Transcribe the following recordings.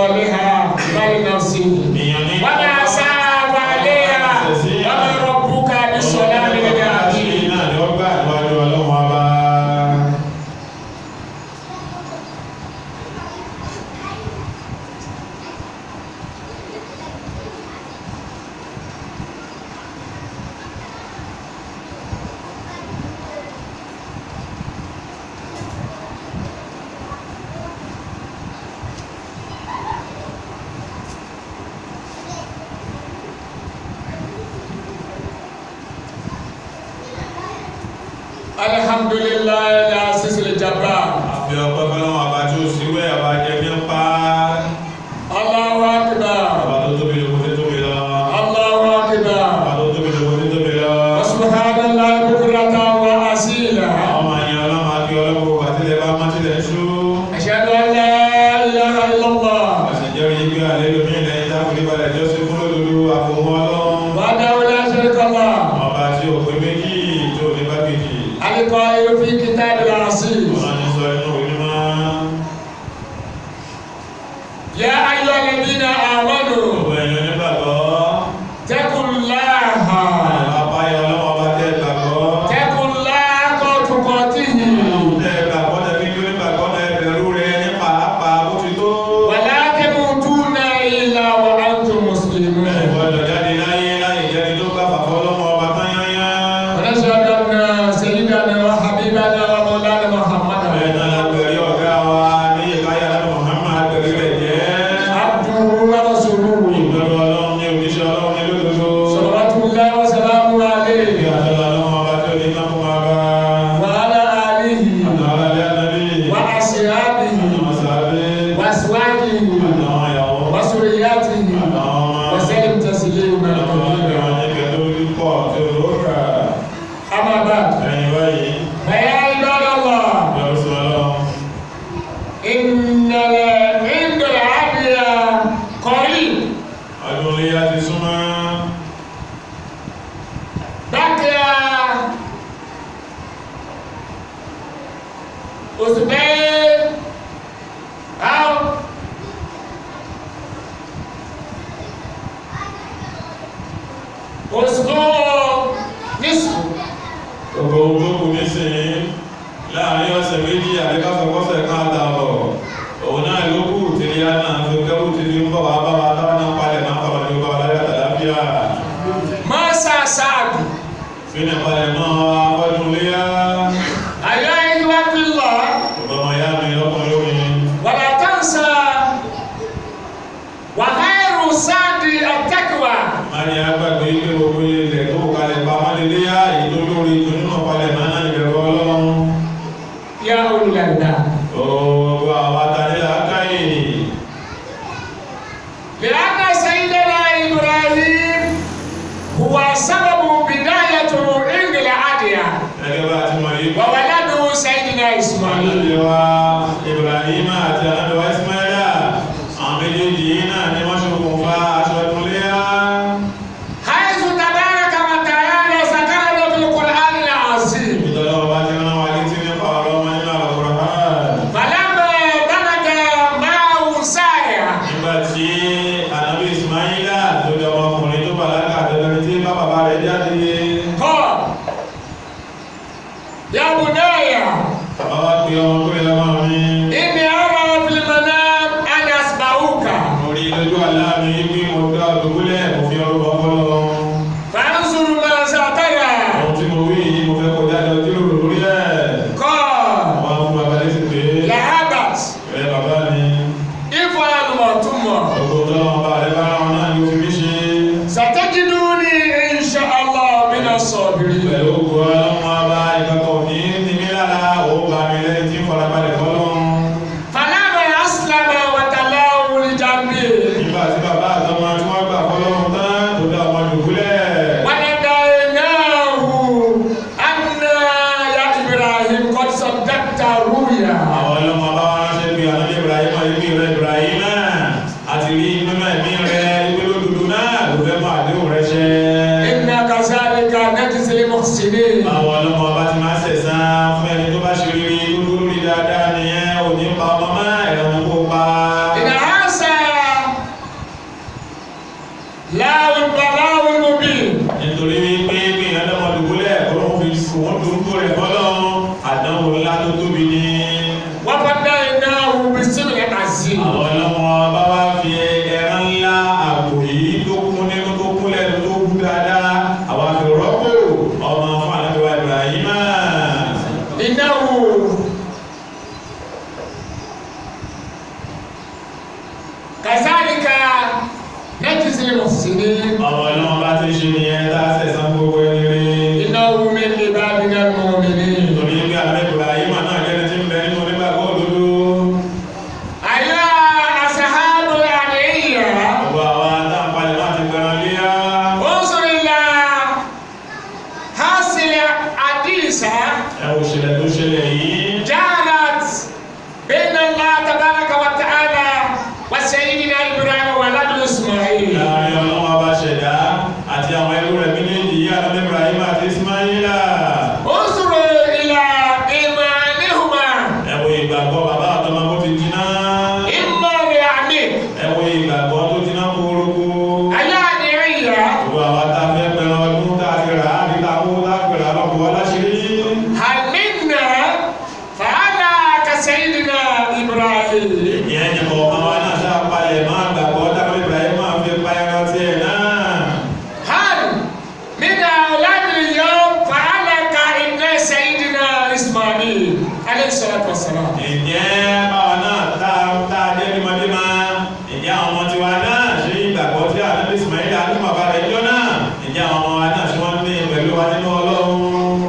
صالحا فلنفسه وما أساء فعليها وما ربك بظلام للعبيد الحمد لله العزيز الجبار Àfi ọpẹ́ fọlọ́wọ́n àbá tí ó sì wẹ́ àbá jẹ bí ń pa الله أكبر àbá tó tóbi lóko tó tóbi lọ. الله أكبر Àbá tó tóbi lóko tó tóbi lọ. وسبحان الله بكرة وأصيلا Àwọn máa yan ọlọ́mọ àti ọlọ́mọ àtìlẹ̀ bá mọ́tìlẹ̀ ṣú. أشهد أن لا إله إلا الله Àṣejẹ́rìí gbé àlẹ́ lómi ilẹ̀ ìdákùnrin balẹ̀ jọ́sìn fún lódodo àfòmọ́ ọlọ́run. وحده لا شريك له Ọba tí ò pé méjì tó ní bá kejì. القائل في كتاب العزيز Wọ́n ní sọ inú òní máa. يا أيها الذين آمنوا Gbogbo ẹ̀yàn nígbàgbọ́. اتقوا الله Àbáyọ ọlọ́mọ bá tẹ́ gbàgbọ́. اتقوا الله حق تقاته Tẹ́ gbàgbọ́ tẹ́ fi jó nígbàgbọ́ náà ẹbẹ̀rú rẹ ní pàápàá bó ti tó. ولا تموتون إلا وأنتم مسلمون Ìgbọ́dọ̀ jáde láyé láyé jẹ́ni tó gbà fàfọ́ ọlọ́mọ ọba tán yányá. ونشهد أن سيدنا وحبيبنا ومولانا محمدا Bẹ́ẹ̀ náà la gbẹ̀rí ọ̀gá wa ní ìkáyà lọ́dọ̀ Muhammad gbẹ̀rí rẹ̀ jẹ́. عبده ورسوله Ìgbẹ̀rù ọlọ́run ní òjíṣẹ́ ọlọ́run ní lódodo. صلوات الله وسلامه Ìgbà عليه àtọ́lá ọlọ́run ọba tó ní ká fún wa bá. وعلى آله Àtàwọn alẹ́ ànábì. وأصحابه Àwọn sàbẹ̀. وأزواجه Àtàwọn ìyàwó. وذرياته Àtàwọn ọmọ. وسلم تسليما Àwọn كثيرا ìgbà nígbà tó rí pọ̀ tó lóra. أما بعد Ẹ̀yin báyìí. فيا عباد الله Ìjọba sọ ọlọ́run. إن عند العبد قريب Ọdún iléyá ti súnmọ́. بقي أسبوعين أو أسبوع نصف Gbogbo ohun tó kù nísìnyí láàrin ọ̀sẹ̀ méjì àbíkásọ̀kọ́sẹ̀ kan àtàbọ̀. Òun náà ló kù tí ní yá náà fi kẹ́rù ti fi ń bọ̀ wá bá wa táwọn náà palẹ̀ máa kọ̀ ní ọba ọ̀láyà tàlàfíà. ما سأساعد Fínà palẹ̀ mọ́ afọ́dún léyá. أيها أيها في الله Gbogbo ọmọ ìyá mi lọ́kùnrin lómi. ولا تنسى وخير سعد التقوى Má ní agbàgbé pé gbogbo ilẹ̀ tó kù kalẹ̀ pamọ́ lé léyá èyí tó lórí tó nínú palẹ̀ máa náà ìbẹ̀rù ọlọ́run. يا أولي الألباب Gbogbo àwọn atanilá káyè. لأن سيدنا إبراهيم هو سبب بداية عند العادية Gẹ́gẹ́ bá a ti mọ̀ yìí. وولده سيدنا إسماعيل Ànábìwá Ibrahima àti Ànábìwá Ismaila, àwọn méjèèjì yìí náà ni wọ́n ṣokùnfà aṣọ ìkúnléyà. حيث تبارك وتعالى ذكرنا في القرآن العظيم Ìtọ́jú ọba ti rán wa létí nípa ọ̀rọ̀ ọmọ nínú Al-Qur'an. فلما بلغ معه سعيا Nígbà tí Ànábì Ismaila tó jẹ́ ọmọkùnrin tó bàlágà dandan tí bá bàbá rẹ̀ jáde. قال يا بني Bàbá wa pe ọmọ tó yẹ máa mi. إني أرى في المنام أن أسمعك Mo rí lójú àlá mi pé mo dá òdògúnlẹ̀ mo fi ọrọ̀ bọ́ fọ́lọ́. فانظر ماذا ترى Ohun tí mo wí yìí mo fẹ́ kọjá lọ tí ó rò lórí ẹ̀. قال Àwọn fún bàbá lẹ́sìn pé. لهبت Ẹ bàbá mi. افعل ما تؤمر Gbogbo ọlọ́run bá rẹ bá ra wọn náà ni ó fi mí ṣe. ستجدني إن شاء الله من الصابرين Pẹ̀lú ògùn ọlọ́run abá ìkọ̀kọ̀ ní ní mí lára ó bá mi lẹ́yìn tí ń farabalẹ̀ fọlọ́run. فلما أسلم وتلاه لجنبه Nígbà tí bàbá àtọmọ tí wọ́n gbà fọlọ́run tán tó dá ọmọ dùbúlẹ̀. وناديناه أن يا إبراهيم قد صدقت الرؤيا Àwọn ọlọ́mọ bá wá ránṣẹ́ pé àná Ibrahim ìpín rẹ̀ Ibrahim náà àti rí nínú ẹ̀mí rẹ̀ ìpín lódodo náà ló fẹ́ mọ àdéhùn rẹ̀ ṣẹ. إنا كذلك نجزي المحسنين Àwọn ọlọ́mọ bá ti máa ṣẹ̀san fún ẹni tó bá ṣe rere tó dúró rí dáadáa nìyẹn ò ní pa ọmọ mọ́ ẹ̀rọ kó pa. إن هذا المحسنين ọmọ náà bá ti ṣe nìyẹn tá a sẹ̀sán gbogbo ẹni rí. إنه من عبادنا المؤمنين nítorí pé àlẹ́ Ibrahim náà jẹ́ni tí ń bẹ nínú onígbàgbọ́ òdodo. أيها أصحاب الأدعية gbogbo àwa tá a palẹ̀ máa ti gbẹran léyà. انظر إلى حاصل حديثة ẹ wò ṣẹlẹ̀ tó ṣẹlẹ̀ yìí. جعلت بين الله تبارك وتعالى وسيدنا إبراهيم ولد إسماعيل láàrin ọlọ́wọ́ bá ṣẹ̀dá àti àwọn ẹrú rẹ̀ méjèèjì yìí àlẹ́ Ibrahim àti Ismaila. انظر إلى إيمانهما ẹ wo ìgbàgbọ́ bàbá àtọmọ bó ti jiná. إما بعميق ẹ wo ìgbàgbọ́ tó jiná kúrúkú. أيها الأدعية gbogbo àwa tá a fẹ́ pẹ̀rọ ọdún tá a ti rà á níta kó tá a pẹ̀rọ àlọ́kùn wá láṣìírí. هل منا فأنا كسيدنا إبراهيم ìyẹn ní kọ̀ọ̀kan wa náà ṣáà palẹ̀ máa gbàgbọ́ táwọn Ibrahim máa fi pa ẹran tiẹ̀ náà. هل من أولاد اليوم فأنا كابن سيدنا إسماعيل عليه الصلاة والسلام ǹjẹ́ báwa náà tá a tá a jẹ́ bímọdé máa ǹjẹ́ àwọn ọmọ tiwa náà ṣe ìgbàgbọ́ tí àdúgbò Ismail àdúgbò bàbá rẹ̀ jọ náà ǹjẹ́ àwọn ọmọ wa náà ṣe wọ́n ní pẹ̀lú wa nínú Ọlọ́run.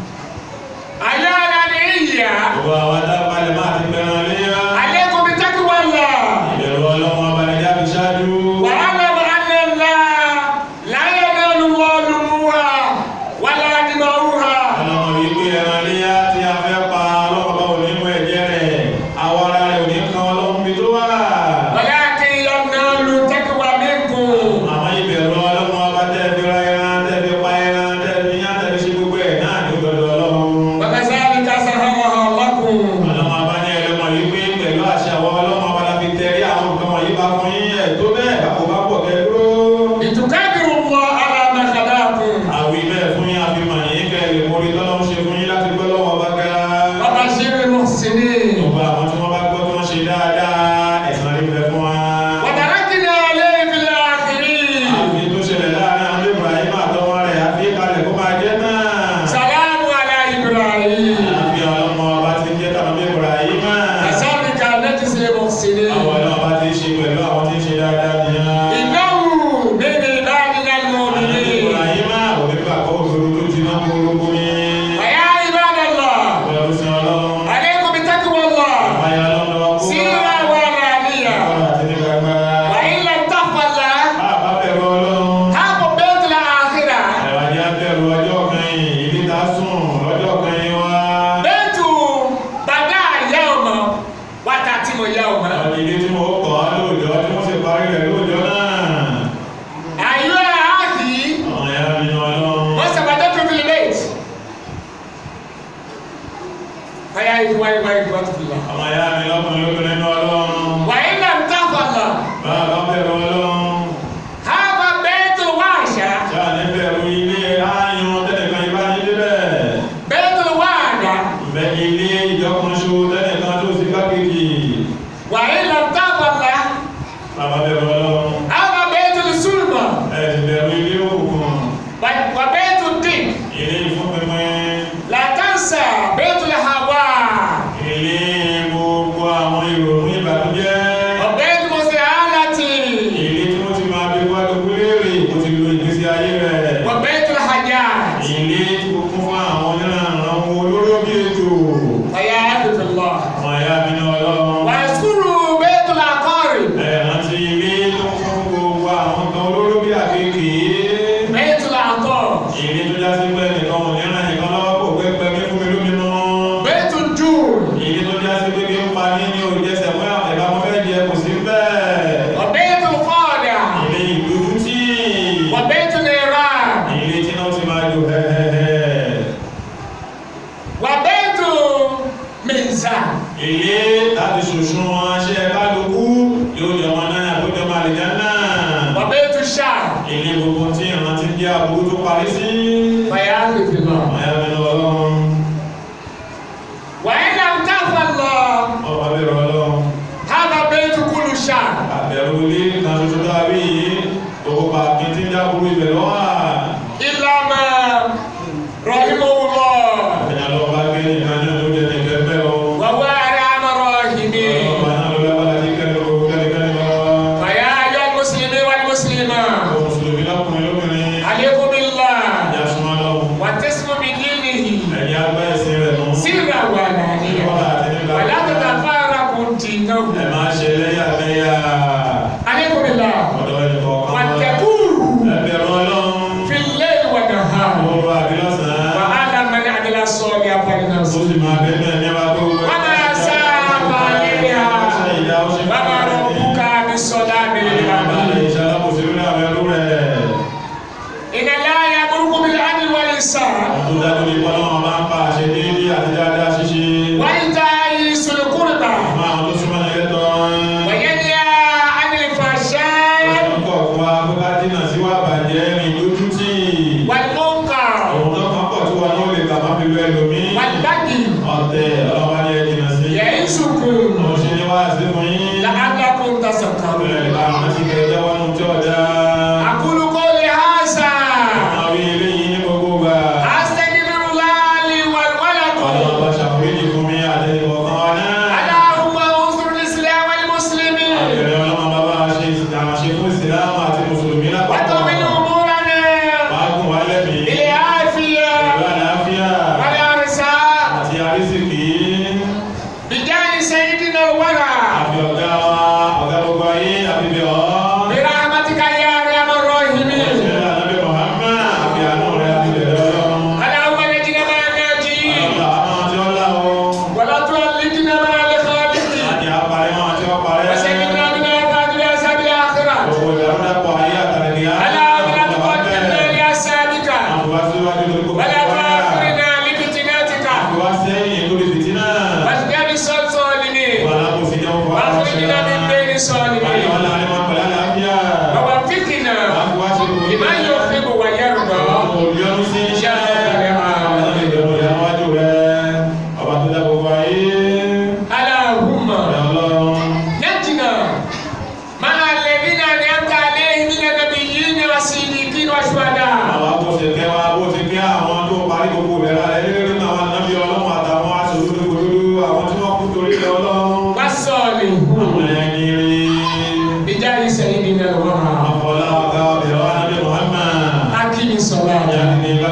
أيها الأدعية gbogbo àwọn tá a palẹ̀ máa ti pẹ̀ràn léyà. عليكم بتقوى الله ìbẹ̀rù Ọlọ́run abanijá fi ṣáájú. واعلم ان الله لا ينال الله لحومها ولا دماؤها ọlọ́mọ yìí pé ẹran léyà tí a fẹ́ pa ọlọ́mọ bá òní mú ẹ̀jẹ̀ rẹ̀ àwọ̀ ara rẹ̀ òní kan Ọlọ́run bí tó wà. ولكن ينال تقوى منكم àwọn ìbẹ̀rù Ọlọ́run ọba tẹ́ fi ra ẹran tẹ́ fi pa ẹran tẹ́ fi yán tẹ́ fi ṣe gbogbo ẹ̀ náà ní gbọdọ̀ Ọlọ́run. وكذلك سخرها لكم ọlọ́mọ ọba ní ẹlẹ́mọ yìí pé pẹ̀lú àṣẹ àwọn ọlọ́mọ ọba la fi tẹ̀rí àwọn nǹkan wọ̀nyí bá fún yín ẹ̀ tó bẹ́ẹ̀ bá kò bá pọ̀ kẹ́ dúró. لتكبروا الله على ما خلاكم àwí bẹ́ẹ̀ fún yín àfihàn yín kẹ́ ẹ̀ lè mórí tọ́lọ́run ṣe fún yín láti gbọ́ lọ́wọ́ ọba ga. وبشر المحسنين Gbogbo àwọn tí wọ́n bá gbọ́ tí wọ́n ṣe dáadáa ẹ̀san rí bẹ fún wa. وتركنا عليه في الاخرين Àfi tó ṣẹlẹ̀ láàrin àwọn Ibrahim àtọmọ rẹ̀ àfi kalẹ̀ kó máa jẹ́ náà. سلام على ابراهيم Àfi ọlọ́mọ ọba ti jẹ́ tàbí Ibrahim. كذلك نجزي المحسنين Àwọn ọlọ́mọ ọba ti ṣe pẹ̀lú àwọn tí ń ṣe dáadáa nìyẹn. انه من عبادنا Àti المؤمنين Ibrahim onígbà kọ́ òṣèlú tó jiná gbogbo ní. ويا عباد الله Pẹ̀lú sí ọlọ́run. عليكم بتقوى الله Àbáyọ ọlọ́run lọ́wọ́ kó. سيرا وعلانية Ọ̀rọ̀ àti ní gbàgbà. وإن لم تفعل Bàbá bẹ̀rù ọlọ́run. هذا بيت الآخرة Ẹ̀wà jẹ́ bẹ̀rù ọjọ́ kan yìí, ìdí ta sùn lọ́jọ́ kan yìí wá. بيت بدا يوم وتتم يوم Àwọn ilé tí mo kọ́ lóòjọ́ tí mo sì parí rẹ̀ lóòjọ́ náà. أيها أخي Àwọn ẹ̀yà mi ní ọlọ́run. ما سبقتكم في البيت فيا إخواني وإخواتي في الله Àwọn ẹ̀yà mi lọ́kùnrin lóbìnrin ní ọlọ́run. وإن لم تفعل Bàbá bẹ̀rù ọlọ́run. هذا بيت الوحشة Ṣáà ní bẹ̀rù ilé áyán tẹ́nìkan ibá ní débẹ̀. بيت الوعدة Bẹ̀ ilé ìjọkànṣo tẹ́nìkan tó sì kákejì. وإن لم تفعل Bàbá bẹ̀rù ọlọ́run. هذا بيت الظلمة Ẹ ti bẹ̀rù ilé òkùnkùn. وبيت الدين Ilé ìfúnpinpin. لا تنسى بيت الهواء Ilé gbogbo àwọn ìrònú ìbànújẹ́. وبيت المساءلة Ilé tí wọ́n ti máa bí wá gbogbo léèrè kó ti lo ìgbésí ayé rẹ̀. وبيت الحاجات Ilé tí kò kún fún àwọn onírànràn wo olóró bí ètò. فيا عبد الله Àwọn ẹ̀yà mi ní ọlọ́run. واذكروا بيت العقارب Ẹ̀rántí ilé tó kún fún gbogbo àwọn nǹkan olóró bí àkékèé. بيت العطاء Ilé tó já sí pé nìkan ò ní ràn nìkan lọ́wọ́ kò pé pẹ́mí fún mi lómi mọ́. بيت الجود Ilé tó já sí pé kí ń pa ní ní òjẹsẹ̀ fún ẹ̀bá mo fẹ́ jẹ kò sí bẹ́ẹ̀. وبيت الخادع Ilé ìdúdú tí. وبيت النيران Ilé tí náà ti máa jò hẹ́hẹ́hẹ́. وبيت ميزان Ilé láti ṣòṣùn wọn ṣe kálukú yóò jọ wọn náà tó jọ máa lè jẹ́ náà. وبيت الشعب Ilé gbogbo tí ìrántí jẹ́ àbúrú tó parí sí. فيا عبد الله Ọ̀yá mi lọ ọlọ́run. وإن لم تفعل Ọba bẹ̀rù ọlọ́run. هذا بيت كل شعب Àbẹ̀rù ilé kan ṣoṣo dábí yìí. Gbogbo pàkín tí ń jábúrú ibẹ̀ lọ́wọ́. إلا ما رحمه الله Ẹ̀yà lọ bá gbé nìkan náà ló jẹ́ nìkan bẹ́ẹ̀ o. وهو أرحم الراحمين Ọba náà ló lábára sí kẹ́lẹ́ o kẹ́lẹ́kẹ́lẹ́ lọ́wọ́. فيا أيها المسلمين والمسلمات muslima Àwọn mùsùlùmí lọ́kùnrin lóbìnrin. alaykum billah Ìyá súnmọ́ lọ́hùn. wa tasmu bi dinihi Ẹ̀yin agbá ẹ̀sìn rẹ̀ mú. sirra wa alaniya wa la tatafarraqu dinahu Ẹ máa ṣe lẹ́yàmẹ́yà. alaykum billah Ọ̀dọ̀ ẹni kọ̀ọ̀kan. wattaqu Ẹ bẹ̀rù Ọlọ́run. fil layli wa nahar Òru àbí wa lọ́sàn-án. ala man amila salihan Ó falinafsihi sì máa bẹ́ẹ̀ bẹ́ẹ̀ ní wàá gbogbo. wa ma sa'a alayha Ṣé ìyá ó ṣe wa ma rabbuka bis-salami lil abid Ìṣàlámùsí lórí àwọn ẹrú rẹ̀. inna Allaha ya'murukum bil 'adli wal ihsan Tó dájú ní bọ́lá wọn máa ń pa àṣẹ déédéé àti dáadáa ṣíṣe. wa ita'i zil qurba Fún àwọn tó súnmọ́ ní ẹlẹ́tọ́. wa yanha 'anil fahsha'i Ọkọ̀ fún wa kó ká dínà sí wà bàjẹ́ rìn lójú tì. wal munkar Òun tó kàn pọ̀ tí wọn náà lè gbà má fi lu ẹlòmíì. wal baghi Ọ̀tẹ̀ ọlọ́wọ́ ni ẹ jìnà sí. ya'izukum Mo ṣe ní wá sí fún yín. la'allakum tadhakkarun Bẹ́ẹ̀ bá wọn ti kẹ́ jẹ́wọ́ nù tí ọ̀dà. aqulu qawli hadha Àwọn wí eléyìí ní gbogbo gbà. astaghfirullaha li wal wa lakum Ọlọ́run bá ṣàforíjì fún mi àtẹnìkọ̀ kan wá náà. Allahumma unsur al-islam wal muslimin Àbẹ̀rẹ̀ ọlọ́run bàbá ṣe ìsìlámù ṣe fún ìsìlámù àti mùsùlùmí wa lápapọ̀. tawil umurana Máa gùn wá lẹ́mìí. bil afiya Pẹ̀lú àlàáfíà wal arsaq àti àrísìkí. bijahi sayyidina al-wara Àfi ọ̀gá wa, ọ̀gá gbogbo ayé, àfi bẹ̀ ọ́. bi rahmatika ya arhamar rahimin Ṣé ànábì Muhammad àfi àánú rẹ̀ àti bẹ̀rẹ̀ ọlọ́run. Allahumma najina ma'a najin Ọlọ́run àwọn tí ó lá o. wa la tu'allidna ma'a al-khaliqin Àti àparí wọn àti ọ̀parẹ́. وسلمنا من آفات الأسباب الآخرة Gbogbo ìdàrúdàpọ̀ ayé àtàlẹ́kì á. اللهم لا تقدمنا لأسابك Àfọwọ́ síwájú lórí gbogbo ولا ìwáyà. تؤخرنا لفتناتك Àfọwọ́ sẹ́yìn lórí fìtínà. واجعل الظالمين Wàhálà kò sí jẹun fún wa. واخرجنا من بين الظالمين Àyẹ̀wò láàrin wọn pẹ̀lú àlàáfíà. ووفقنا Àfọwọ́ sí gbogbo لما يحب ويرضى Olùyọ́nú sí iṣẹ́ àwọn ìdẹ̀rù ìyàwájú rẹ̀. Ọba tó dá gbogbo ayé. اللهم Ọ̀rẹ́ Ọlọ́run. نجنا مع الذين أنعمت عليهم من النبيين والصديقين والشهداء Àwọn bó ṣe kẹ́ wa bó ti kẹ́ àwọn tó parí gbogbo ìbẹ̀rẹ̀ rẹ̀ lórí nínú àwọn ànábì Ọlọ́run àtàwọn aṣòdodo gbòdodo àwọn tí wọ́n kú torí ilẹ̀ Ọlọ́run. والصالحين Àwọn ẹni rí. بجاه سيدنا الورى Àfọlá ọ̀gá ọ̀bẹ̀rẹ̀ wa Nábì Muhammad. أقم الصلاة Ìyá ni